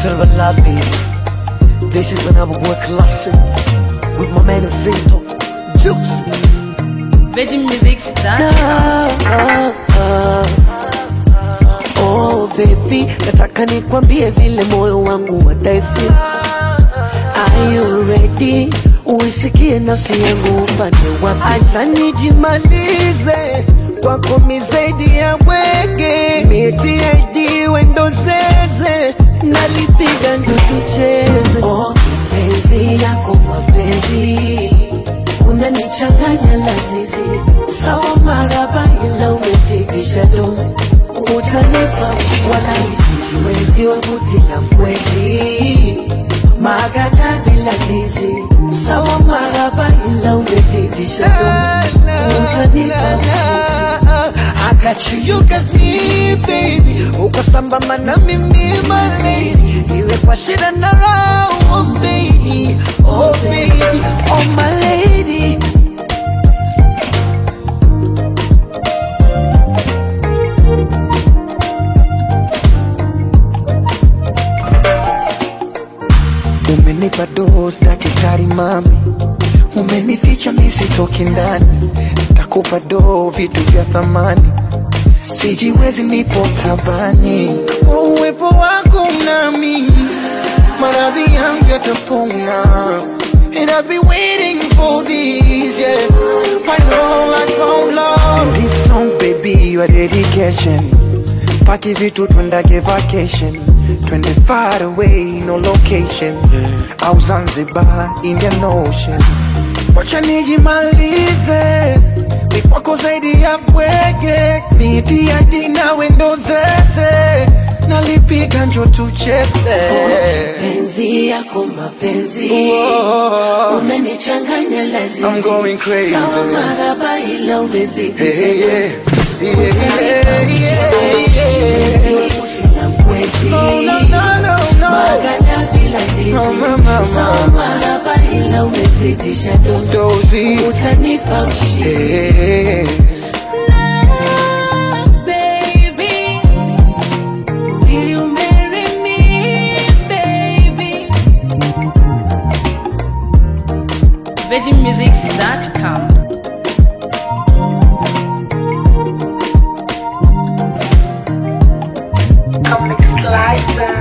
Silver love baby. This is when I would work classic with my man Vito. Jukes. VeggieMusics.com. Ah, ah. Oh baby, nataka nikwambie vile moyo wangu wataifeel. Are you ready? Uisikie nafsi yangu upande wapi? Acha nijimalize kwako mizaidi ya mwenge, miti ID wendo zeze, nalipiga njo tucheze. Oh, penzi yako mapenzi unanichanganya lazizi, sawa maraba, ila umezidisha dozi, utanipa wala isijiwezi, wabuti la mwezi magana bila ndizi, sawa maraba, ila umezidisha dozi, utanipa I got you, you got me baby, uko sambamba na mimi my lady, iwe kwa shida na raha, oh baby, oh baby, oh my lady. Umenipa dozi daktari mami, umenificha misitoki ndani, takupa doo vitu vya thamani, sijiwezi nipo tabani, kwa uwepo wako nami maradhi yangu yatapona. And I've been waiting for this, yeah. Final I found love. And this song, baby, your dedication. Paki vitu twendage vacation. Twende far away, no location. Au Zanzibar, Indian Ocean. Wacha nijimalize ni kwako zaidi ya bwege, miti hadi na wendo zete, nalipiga njo tucheze. Penzi yako mapenzi Whoa. unanichanganya lazizi, I'm going crazy. sawa maraba ila Hey, umezidisha hey, yeah. dozi. Yeah, yeah, yeah, yeah. Uti na mwezi No, no, no, no, no. magana bila No, ndizi, mama, sawa mama. maraba ila umezidisha dozi, Dozy. utanipa ushindi Yeah. baby. Will you marry me, baby? VeggieMusics.com. Comic Slicer.